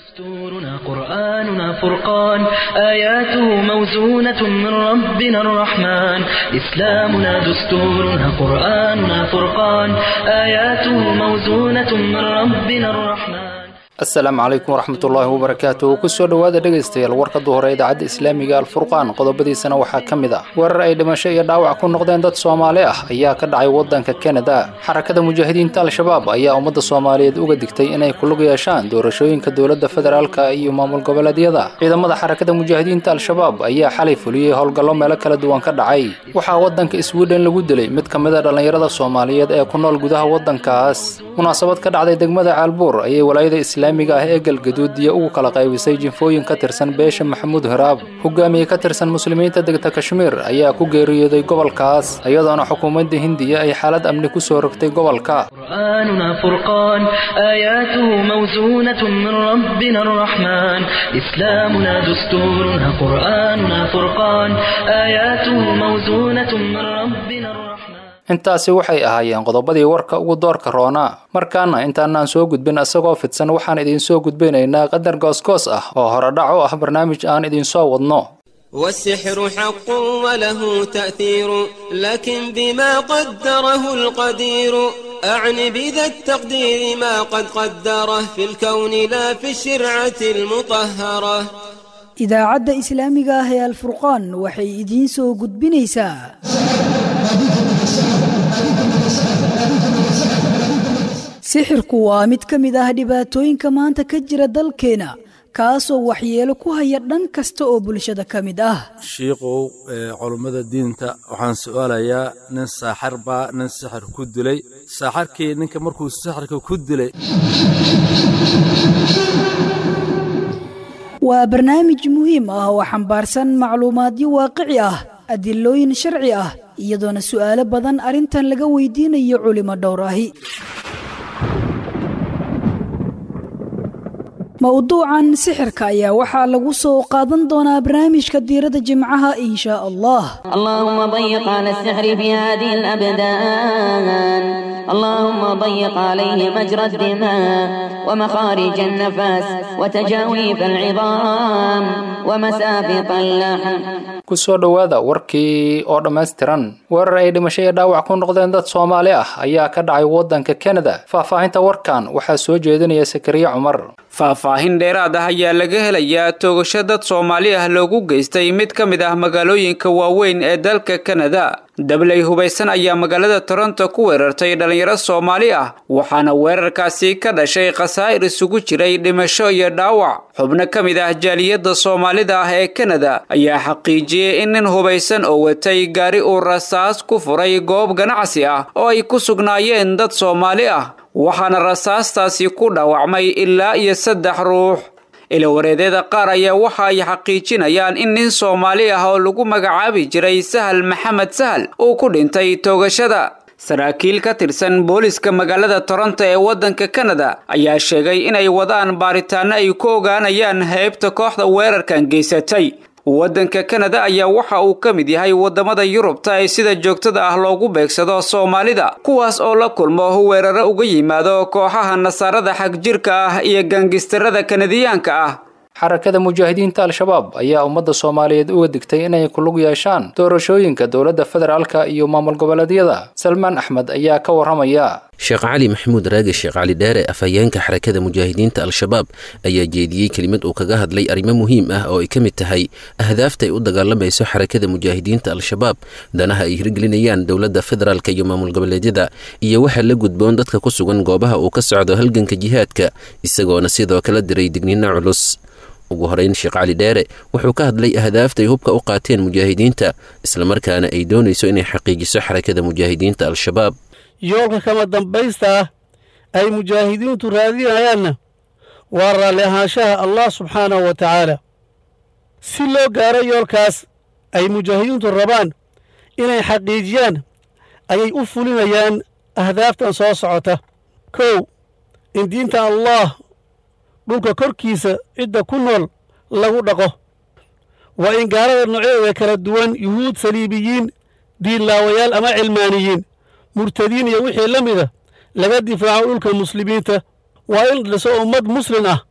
دستورنا قرآننا فرقان آياته موزونة من ربنا الرحمن إسلامنا دستورنا قرآننا فرقان آياته موزونة من ربنا الرحمن asalaamu calaykum waraxmatullaahi wabarakaatu kusoo dhowaada dhegaystayaal warka duhore idaacadda islaamiga alfurqaan qodobadiisana waxaa ka mid ah weerar ay dhimasho iyo dhaawac ku noqdeen dad soomaali ah ayaa ka dhacay waddanka kanada xarakada mujaahidiinta al-shabaab ayaa ummadda soomaaliyeed uga digtay inay ku lug yeeshaan doorashooyinka dowladda federaalka iyo maamul goboleedyada ciidamada xarakada mujaahidiinta al-shabaab ayaa xalay fuliyey howlgallo meelo kala duwan ka dhacay waxaa waddanka sweden lagu dilay mid ka mid a dhallinyarada soomaaliyeed ee ku nool gudaha waddankaas munaasabad ka dhacday degmada caalbuur ayay walaayada islaamiga ah ee galgaduudiya ugu kala qaybisay jinfooyin ka tirsan beesha maxamuud haraab hogaamiye ka tirsan muslimiinta degta kashmiir ayaa ku geeriyooday gobolkaas iyadoona xukuumadda hindiya ay xaalad amni ku soo rogtay gobolka قرآننا فرقان آياته موزونة من ربنا الرحمن إسلامنا دستورنا قرآننا فرقان آياته موزونة من ربنا الرحمن intaasi waxay ahaayeen qodobadii warka ugu doorka roonaa markaana intaanaan soo gudbin isagoo fidsan waxaan idinsoo gudbinaynaa qadar goosgoos ah oo horedhac u ah barnaamij aan idinsoo wadno والسحر حق وله تأثير لكن بما قدره القدير أعني بذا التقدير ما قد قدره في الكون لا في الشرعة المطهرة idaacadda islaamiga ah ee alfurqaan waxay idiin soo gudbinaysaa sixirku waa mid ka mid ah dhibaatooyinka maanta ka jira dalkeena kaasoo waxyeelo ku haya dhan kasta oo bulshada ka mid ah shiikow culummada diinta waxaan su'aalayaa nin saaxar baa nin sixir ku dilay saaxarkii ninka markuu sixirka ku dilay waa barnaamij muhiim ah oo xambaarsan macluumaadyo waaqici ah adilooyin sharci ah iyadoona su'aalo badan arrintan laga weydiinayo culimo dhowr ahi mowduucan sixirka ayaa waxaa lagu soo qaadan doonaa barnaamijka diiradda jimcaha in shaa allah اللهم ضيق على السحر في هذه الأبدان اللهم ضيق عليه مجرى الدماء ومخارج النفس وتجاويف العظام ومسافط اللحم kusoo dhowaada warkii oo dhammaystiran weerar ay dhimasho iyo dhaawac ku noqdeen dad soomaali ah ayaa ka dhacay waddanka kanada faahfaahinta warkan waxaa soo jeedinaya sakariye cumar faahfaahin dheeraad ah ayaa laga helayaa toogasho dad soomaali ah loogu geystay mid ka mid ah magaalooyinka waaweyn ee dalka kanada dabley hubaysan ayaa magaalada toronto ku weerartay dhallinyaro soomaali ah waxaana weerarkaasi ka dhashay khasaa'ir isugu jiray dhimasho iyo dhaawac xubno ka mid ah jaaliyadda soomaalida ah ee kanada ayaa xaqiijiyey in nin hubaysan oo watay gaari uu rasaas ku furay goob ganacsi ah oo ay ku sugnaayeen dad soomaali ah waxaana rasaastaasi ku dhaawacmay ilaa iyo saddex ruux ilawareedyada qaar ayaa waxa ay xaqiijinayaan in nin soomaali ah oo lagu magacaabi jiray sahal maxamed sahal uu ku dhintay toogashada saraakiil ka tirsan booliska magaalada toronto ee waddanka kanada ayaa sheegay inay wadaan baaritaano ay ku ogaanayaan heybta kooxda weerarkan geysatay waddanka kanada ayaa waxa uu ka mid yahay waddamada yurubta ee sida joogtada ah loogu beegsado soomaalida kuwaas oo la kulmo weeraro uga yimaado kooxaha nasaarada xagjirka ah iyo gangistarada kanadiyaanka ah xarakada mujaahidiinta al-shabaab ayaa ummadda soomaaliyeed uga digtay inay ku lug yeeshaan doorashooyinka dowladda federaalka iyo maamul goboleedyada salmaan axmed ayaa ka warramaya sheekh cali maxamuud raage sheekh cali dheere afhayeenka xarakada mujaahidiinta al-shabaab ayaa jeediyey kelimad uu kaga hadlay arrimo muhiim ah oo ay ka mid tahay ahdaafta ay u dagaalamayso xarakada mujaahidiinta al-shabaab danaha ay hirgelinayaan dowladda federaalka iyo maamul goboleedyada iyo waxaa la gudboon dadka ku sugan goobaha uu ka socdo halganka jihaadka isagoona sidoo kala diray digniino culus ugu horeyn sheekh cali dheere wuxuu ka hadlay ahdaaftaay hubka u qaateen mujaahidiinta islamarkaana ay doonayso inay xaqiijiso xarakada mujaahidiinta al-shabaab yoolka kama dambaysta ah ay mujaahidiintu raadinayaanna waa raalli ahaanshaha allah subxaanahu wa tacaala si loo gaaro yoolkaas ay mujaahidiintu rabaan inay xaqiijiyaan ayay u fulinayaan ahdaaftan soo socota kow in diinta allah dhulka korkiisa cidda ku nool lagu dhaqo waa in gaalada noocyadeeda kala duwan yuhuud saliibiyiin diinlaawayaal ama cilmaaniyiin murtadiin iyo wixii la mida laga difaaco dhulka muslimiinta waa in dhiso ummad muslin ah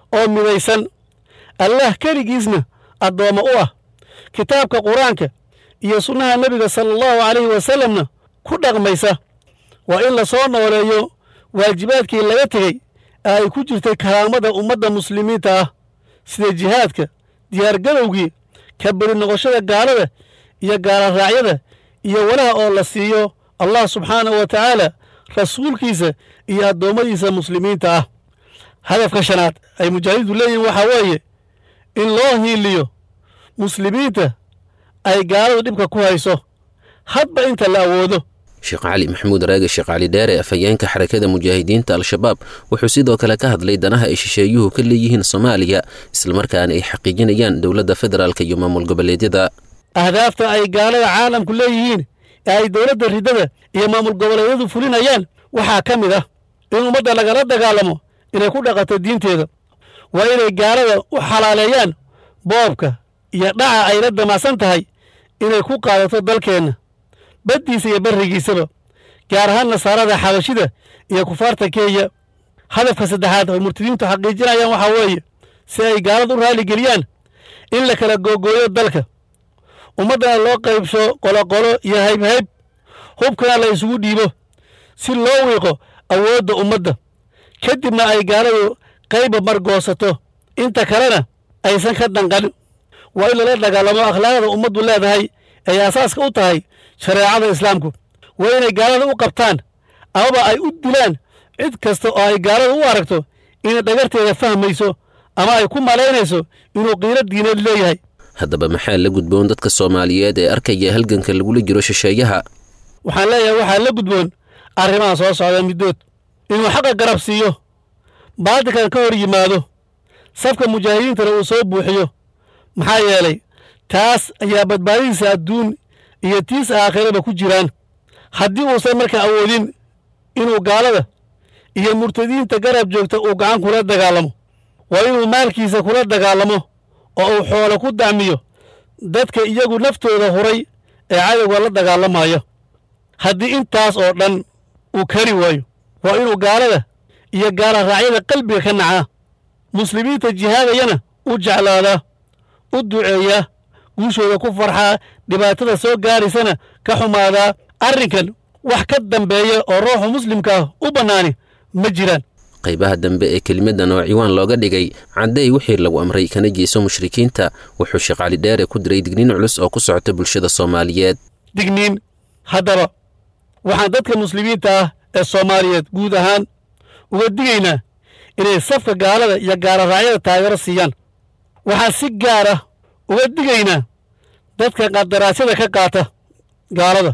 oo midaysan allah keligiisna addoommo u ah kitaabka qur-aanka iyo sunnaha nebiga sala allahu calayhi wasalamna ku dhaqmaysa waa in la soo nooleeyo waajibaadkii laga tegey ee ay ku jirtay karaamada ummadda muslimiinta ah sida jihaadka diyaargadowgii ka beri noqoshada gaalada iyo gaalaraacyada iyo walaha oo la siiyo allah subxaanahu wa tacaala rasuulkiisa iyo addoommadiisa muslimiinta ah hadafka shanaad ay mujaahidiintu leeyihiin waxaa weeye in loo hiiliyo muslimiinta ay gaaladu dhibka ku hayso hadba inta la awoodo sheekh cali maxamuud raage sheekh cali dheere afhayeenka xarakada mujaahidiinta al-shabaab wuxuu sidoo kale ka hadlay danaha ay shisheeyuhu ka leeyihiin soomaaliya islamarkaana ay xaqiijinayaan dowladda federaalk iyo maamul goboleedyada ahdaafta ay gaalada caalamku leeyihiin ee ay dowladda riddada iyo maamul goboleedyadu fulinayaan waxaa ka mid ah in ummadda lagala dagaalamo inay ku dhaqato diinteeda waa inay gaalada u xalaaleeyaan boobka iyo dhaca ay la damacsan tahay inay ku qaadato dalkeenna baddiisa iyo barrigiisaba gaar ahaan nasaarada xabashida iyo kufaarta kenya hadafka saddexaad ay murtadiintu xaqiijinayaan waxaa weeye si ay gaalada u raaligeliyaan in la kala googooyo dalka ummaddana loo qaybsho qoloqolo iyo haybhayb hubkana la isugu dhiibo si loo wiiqo awoodda ummadda kadibna ay gaaladu qayba margoosato inta kalena aysan ka danqan waa in lala dagaalamo akhlaaqda ummaddu leedahay ay asaaska u tahay shareecada islaamku waa inay gaalada u qabtaan amaba ay u dilaan cid kasta oo ay gaalada u aragto inay dhagarteeda fahmayso ama ay ku malaynayso inuu qiilo diineed leeyahay haddaba maxaa la gudboon dadka soomaaliyeed ee arkaya halganka lagula jiro shisheeyaha waxaan leeyahay waxaa la gudboon arrimaha soo socda middood inuu xaqa garab siiyo baadilkan ka hor yimaado safka mujaahidiintana uu soo buuxiyo maxaa yeelay taas ayaa badbaadadiisa adduun iyo tiis aakhiraba ku jiraan haddii uusan markaa awoodin inuu gaalada iyo murtadiinta garab joogta uu gacan kula dagaalamo waa inuu maalkiisa kula dagaalamo oo uu xoolo ku dacmiyo dadka iyagu naftooda huray ee cadowga la dagaalamaya haddii intaas oo dhan uu kari waayo waa inuu gaalada iyo gaala raacyada qalbiga ka nacaa muslimiinta jihaadayana u jeclaadaa u duceeyaa guushooda ku farxaa dhibaatada soo gaaraysana ka xumaadaa arrinkan wax ka dambeeya oo ruuxa muslimkaah u bannaani ma jiraan qaybaha dambe ee kelimadan oo ciwaan looga dhigay caddeey wixii lagu amray kana jeeso mushrikiinta wuxuu sheekh cali dheere ku diray digniin culus oo ku socota bulshada soomaaliyeed digniin haddaba waxaan dadka muslimiinta ah ee soomaaliyeed guud ahaan uga digaynaa inay safka gaalada iyo gaalaraacyada taageero siiyaan waxaan si gaar ah uga digaynaa dadka qadaraasyada ka qaata gaalada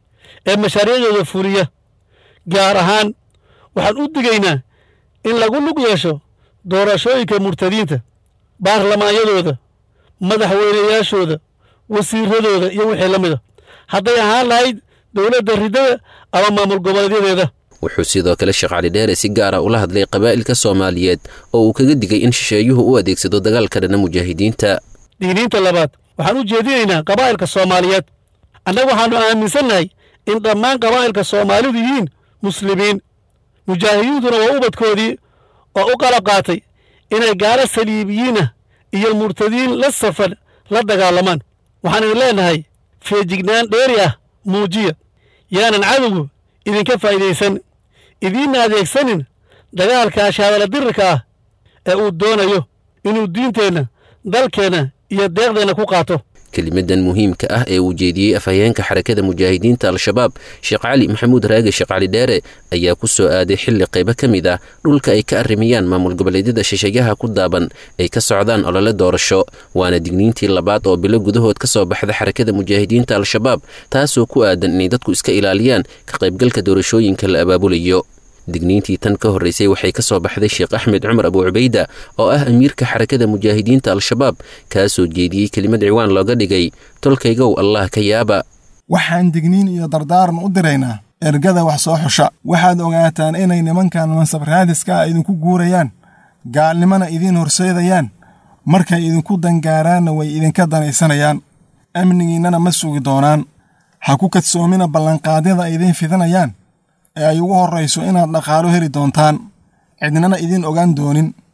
ee mashaariicdooda fuliya gaar ahaan waxaan u digaynaa in lagu lug yeesho doorashooyinka murtadiinta baarlamaanyadooda madaxweynayaashooda wasiiradooda iyo wixii la mida hadday ahaan lahayd dowladda riddada ama maamul goboleedyadeeda wuxuu sidoo kale sheekh cali dheere si gaara ula hadlay qabaa'ilka soomaaliyeed oo uu kaga digay in shisheeyuhu u adeegsado dagaalka dhana mujaahidiinta digniinta labaad waxaan u jeedinaynaa qabaa'ilka soomaaliyeed annagu waxaannu aaminsannahay in dhammaan qabaa'ilka soomaalidu yihiin muslimiin mujaahidiintuna waa ubadkoodii oo u qalab qaatay inay gaalo saliibiyiinah iyo murtadiin la safan la dagaalamaan waxaan idin leenahay feejignaan dheeri ah muujiya yaanan cadowgu idinka faa'idaysan idiinna adeegsanin dagaalka ashaadala dirirka ah ee uu doonayo inuu diinteenna dalkeenna iyo deeqdeenna ku qaato kelimadan muhiimka ah ee uu jeediyey afhayeenka xarakada mujaahidiinta al-shabaab sheekh cali maxamuud raage sheekh cali dheere ayaa ku soo aaday xilli qaybo ka mid ah dhulka ay ka arrimayaan maamul goboleedyada shisheeyaha ku daaban ay ka socdaan olole doorasho waana digniintii labaad oo bilo gudahood ka soo baxda xarakada mujaahidiinta al-shabaab taasoo ku aadan inay dadku iska ilaaliyaan ka qaybgalka doorashooyinka la abaabulayo digniintii tan ka horraysay waxay ka soo baxday sheekh axmed cumar abu cubayda oo ah amiirka xarakada mujaahidiinta al-shabaab kaasoo jeediyey kelimad ciwaan looga dhigay tolkaygow allah ka yaaba waxaan digniin iyo dardaaran u diraynaa ergada wax soo xusha waxaad ogaataan inay nimankan mansab raadiska ah idinku guurayaan gaalnimona idiin horseedayaan markay idinku dangaaraanna way idinka danaysanayaan amnigiinnana ma sugi doonaan ha ku kadsoomina ballanqaadyada ay idiin fidinayaan ee ay ugu horrayso inaad dhaqaalo heli doontaan cidnana idiin ogaan doonin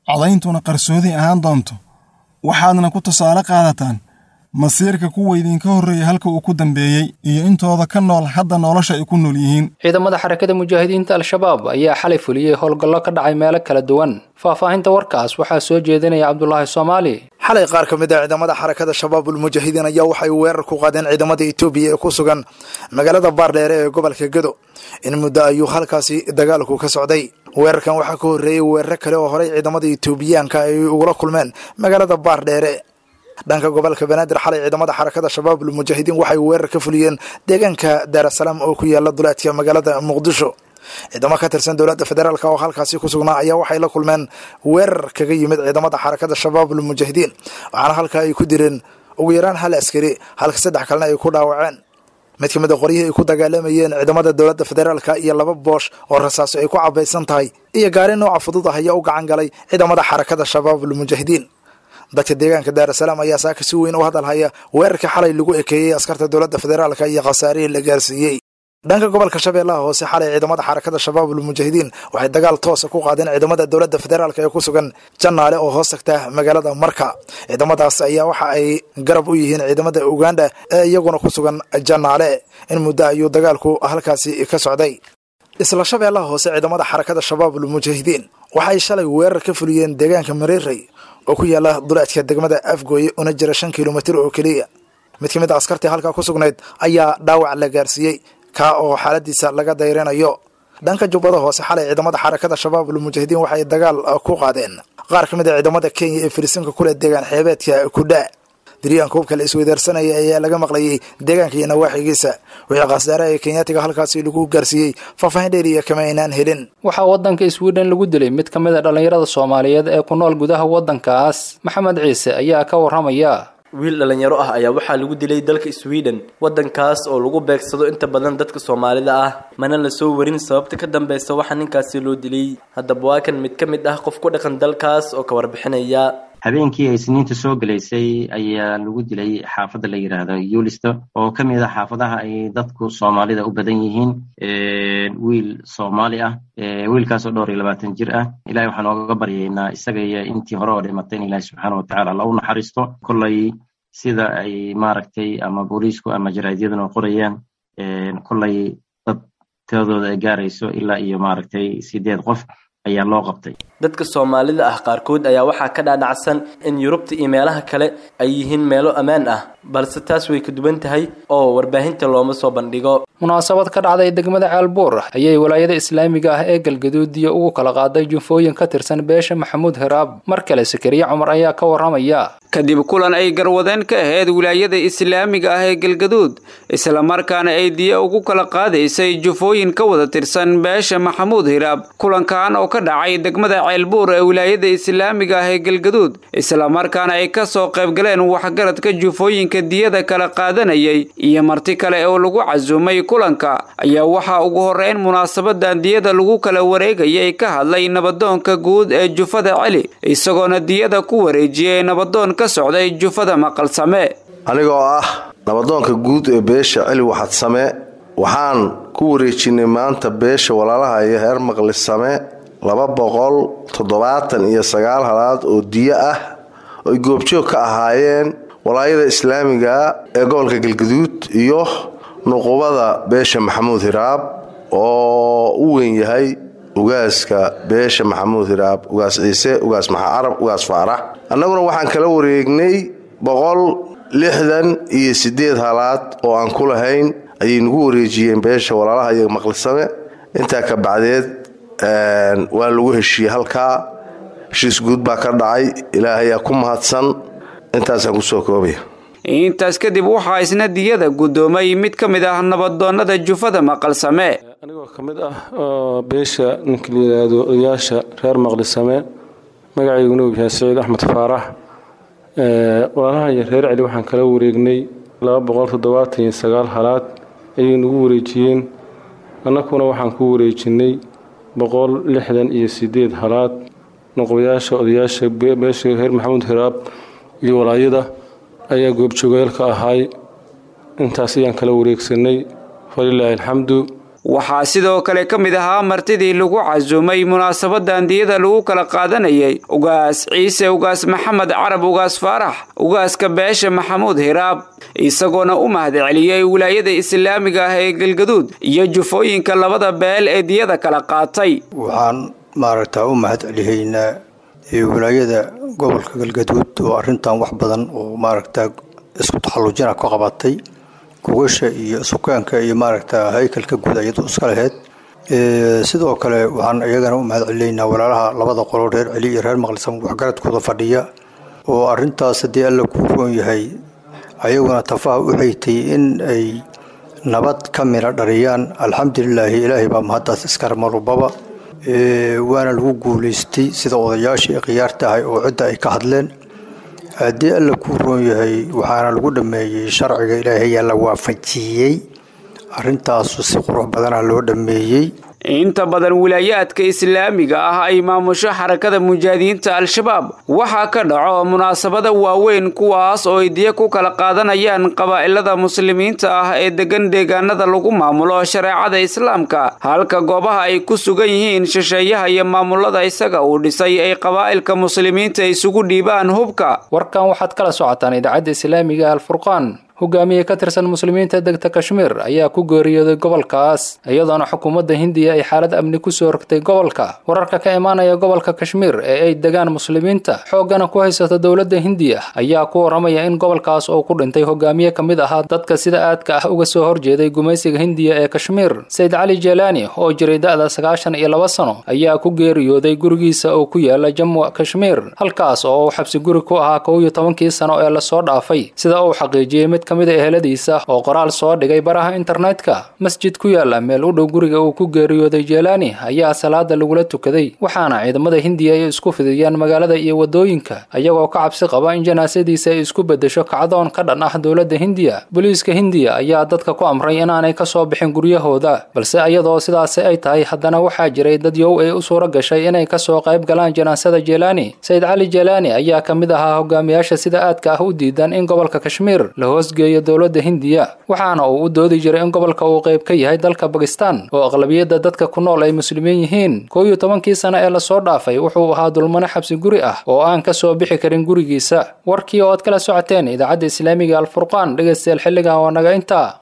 codayntuna qarsoodi ahaan doonto waxaadna ku tusaale qaadataan masiirka kuwa idinka horreeya halka uu ku dambeeyey iyo intooda ka nool hadda nolosha ay ku nool yihiin ciidamada xarakada mujaahidiinta al-shabaab ayaa xalay fuliyey howlgallo ka dhacay meelo kala duwan faahfaahinta warkaas waxaa soo jeedinaya cabdulaahi soomaali xalay qaar ka mid ah ciidamada xarakada shabaabul mujaahidiin ayaa waxay weerar ku qaadeen ciidamada etoobiya ee ku sugan magaalada baardheere ee gobolka gedo in muddo ayuu halkaasi dagaalku ka socday weerarkan waxaa ka horreeyey weeraro kale oo horey ciidamada etoobiyaanka ay ugula kulmeen magaalada baardheere dhanka gobolka banaadir xalay ciidamada xarakada shabaabul mujaahidiin waxay weerar ka fuliyeen deegaanka daarasalaam oo ku yaala duleedka magaalada muqdisho ciidamo ka tirsan dowladda federaalk oo halkaasi ku sugnaa ayaa waxay la kulmeen weerar kaga yimid ciidamada xarakada shabaabul mujaahidiin waxaana halkaa ay ku direen ugu yaraan hal askari halka saddex kalena ay ku dhaawaceen mid ka mid a qoryihii ay ku dagaalamayeen ciidamada dowladda federaalka iyo laba boosh oo rasaaso ay ku cabaysan tahay iyo gaari nooca fudud ah ayaa u gacan galay ciidamada xarakada shabaabul mujaahidiin dadka deegaanka daarasalaam ayaa saaka si weyn u hadalhaya weerarka xalay lagu ekeeyey askarta dowladda federaalka iyo khasaarihii la gaarsiiyey dhanka gobolka shabeellaha hoose xalay ciidamada xarakada shabaabul mujaahidiin waxay dagaal toosa ku qaadeen ciidamada dowladda federaalk ee ku sugan jannaale oo hoos tagta magaalada marka ciidamadaas ayaa waxa ay garab u yihiin ciidamada uganda ee iyaguna ku sugan jannaale in muddo ayuu dagaalku halkaasi ka socday isla shabeellaha hoose ciidamada xarakada shabaabul mujaahidiin waxay shalay weerar ka fuliyeen deegaanka mareerey oo ku yaala duleedka degmada afgooye una jira shan kilomitir oo keliya mid ka mid a askartii halkaa ku sugnayd ayaa dhaawac la gaarsiiyey kaa oo xaaladiisa laga dayrinayo dhanka jubbada hoose xalay ciidamada xarakada shabaabul mujaahidiin waxay dagaal ku qaadeen qaar ka mid a ciidamada kenya ee firisinka kule deegaan xeebeedka kudha diryaanka hubka la isweydaarsanaya ayaa laga maqlayay deegaanka iyo nawaaxigiisa wixii khasaaraha ee kenyaatiga halkaasi lagu gaarsiiyey faahfaahin dheeriya kama aynaan helin waxaa waddanka sweden lagu dilay mid ka mid a dhallinyarada soomaaliyeed ee ku nool gudaha waddankaas maxamed ciise ayaa ka warramaya wiil dhallinyaro ah ayaa waxaa lagu dilay dalka sweden waddankaas oo lagu beegsado inta badan dadka soomaalida ah mana la soo warin sababta ka dambeysa waxaa ninkaasi loo dilay haddaba waa kan mid ka mid ah qof ku dhaqan dalkaas oo ka warbixinaya habeenkii ay isniinta soo gelaysay ayaa lagu dilay xaafadda la yidhaahdo yulisto oo ka mid ah xaafadaha ay dadku soomaalida u badan yihiin wiil soomaali ah wiilkaasoo dhowr iyo labaatan jir ah ilahay waxaan ooga baryaynaa isaga iyo intii hore oo dhimatay in ilahi subxaana watacaala alla u naxariisto kollay sida ay maaragtay ama booliisku ama jaraadyaduna qorayaan kollay dad tiradooda ay gaarayso ilaa iyo maaragtay sideed qof ayaa loo qabtay dadka soomaalida ah qaarkood ayaa waxaa ka dhaadhacsan in yurubta iyo meelaha kale ay yihiin meelo ammaan ah balse taas way ka duwan tahay oo warbaahinta looma soo bandhigo munaasabad ka dhacday degmada ceelbuur ayay walaayada islaamiga ah ee galgaduudiya ugu kala qaaday junfooyin ka tirsan beesha maxamuud hiraab mar kale sakariye cumar ayaa ka warramaya kadib kulan ay garwadeen ka ahayd wilaayada islaamiga ah ee galgaduud islamarkaana ay diya ugu kala qaadaysay jufooyin ka wada tirsan beesha maxamuud hiraab kulankan oo ka dhacay degmada ceelbuur ee wilaayada islaamiga ah ee galgaduud islamarkaana ay ka soo qaybgaleen waxgaradka jufooyinka diyada kala qaadanayay iyo marti kale oo lagu casuumay kulanka ayaa waxaa ugu horreyn munaasabadan diyada lagu kala wareegayay ka hadlay nabadoonka guud ee jufada celi isagoona diyada ku wareejiyey nabadoon ka socday jufada maqalsame anigoo ah nabadoonka guud ee beesha celi waxadsame waxaan ku wareejinay maanta beesha walaalaha iyo heer maqlisame laba boqol toddobaatan iyo sagaal halaad oo diyo ah oy goobjoog ka ahaayeen walaayada islaamiga ee gobolka galgaduud iyo nuqubada beesha maxamuud hiraab oo u weyn yahay ugaaska beesha maxamuud hiraab ugaas ciise ugaas maxa carab ugaas faarax annaguna waxaan kala wareegnay boqol lixdan iyo siddeed halaad oo aan ku lahayn ayay nagu wareejiyeen beesha walaalaha iyo maqlisame intaa ka bacdeed waa lagu heshiiyey halkaa heshiis guud baa ka dhacay ilaahayaa ku mahadsan intaasaan kusoo koobaya intaas kadib waxaa isna diyada guddoomay mid ka mid ah nabadoonnada jufada maqalsame anigoo ka mid ah oo beesha ninka la yidhaahdo odayaasha reer maqlisame magacayguna uu yahay saciid axmed faarax walaalaha iyo reer celi waxaan kala wareegnay laba boqol toddobaatan iyo sagaal halaad ayay nagu wareejiyeen annakuna waxaan ku wareejinay boqol lixdan iyo sideed halaad noqoyaasha odayaasha beesha reer maxamuud hiraab iyo walaayada ayaa goobjoogayaal ka ahaay intaas ayaan kala wareegsanay falilaahi alxamdu waxaa sidoo kale ka mid ahaa martidii lagu casuumay munaasabadan diyada lagu kala qaadanayay ugaas ciise ugaas maxamed carab ugaas faarax ugaaska beesha maxamuud hiraab isagoona u mahadceliyey wilaayada islaamiga ah ee galgaduud iyo jufooyinka labada beel ee diyada kala qaatay waxaan maaragtaa u mahadcelihaynaa wilaayada gobolka galgaduud oo arrintan wax badan oo maaragtaa isku taxallujina ka qabatay gogasha iyo sukaanka iyo maaragtaa haykalka guud iyadu iska laheyd sidoo kale waxaan iyagana u mahadcelinaynaa walaalaha labada qolo reer celi iyo reer maqlisam waxgaradkooda fadhiya oo arrintaas haddii alla kuu roon yahay ayaguna tafaha u xeytay in ay nabad ka mina dhariyaan alxamdulilaahi ilaahay baa mahaddaas iskar marubaba waana lagu guulaystay sida odayaashii khiyaar tahay oo cidda ay ka hadleen haddii alla kuu roon yahay waxaana lagu dhammeeyey sharciga ilaahayaa la waafajiyey arrintaasu si qurux badana loo dhammeeyey inta badan wilaayaadka islaamiga ah ay maamusho xarakada mujaahidiinta al-shabaab waxaa ka dhaco munaasabada waaweyn kuwaas oo ay diya ku kala qaadanayaan qabaa'ilada muslimiinta ah ee degan deegaanada lagu maamulo shareecada islaamka halka goobaha ay ku sugan yihiin shisheeyaha iyo maamulada isaga uu dhisay ay qabaa'ilka muslimiinta isugu dhiibaan hubka warkan waxaad kala socotaan idaacadda islaamiga alfurqaan hogaamiye ka tirsan muslimiinta degta kashmiir ayaa ku geeriyooday gobolkaas iyadoona xukuumadda hindiya ay xaalad amni kusoo rogtay gobolka wararka ka imaanaya gobolka kashmiir ee ay degaan muslimiinta xooggana ku haysato dowladda hindiya ayaa ku waramaya in gobolkaas oo ku dhintay hogaamiye ka mid ahaa dadka sida aadka ah uga soo horjeeday gumaysiga hindiya ee kashmiir sayid cali jeelaani oo jiray da'da sagaashan iyo laba sano ayaa ku geeriyooday gurigiisa oo ku yaala jamwa kashmiir halkaas oo uu xabsi guri ku ahaa kow iyo tobankii sano ee lasoo dhaafay sida uu xaqiijiyey mid kamid a eheladiisa oo qoraal soo dhigay baraha internetka masjid ku yaala meel u dhow guriga uu ku geeriyooday jeelaani ayaa salaada lagula tukaday waxaana ciidamada hindiya ay isku fidiyeen magaalada iyo wadooyinka ayagoo ka cabsi qaba in janaasadiisa ay isku bedesho kacdoon ka dhan ah dowladda hindiya booliiska hindiya ayaa dadka ku amray inaanay kasoo bixin guryahooda balse iyadoo sidaasi ay tahay haddana waxaa jiray dad yow ay u suura gashay inay kasoo qayb galaan janaasada jeelaani sayid cali jeelaani ayaa ka mid ahaa hogaamiyaasha sida aadka ah u diidan in gobolka kashmiir la hoos geeyo dowladda hindiya waxaana uu u doodi jiray in gobolka uu qayb ka yahay dalka bakistan oo aqlabiyadda dadka ku nool ay muslimiin yihiin kow iyo tobankii sano ee lasoo dhaafay wuxuu ahaa dulmane xabsi guri ah oo aan ka soo bixi karin gurigiisa warkii oo aad kala socoteen idaacadda islaamiga alfurqaan dhegaystayaal xilligan waa naga intaa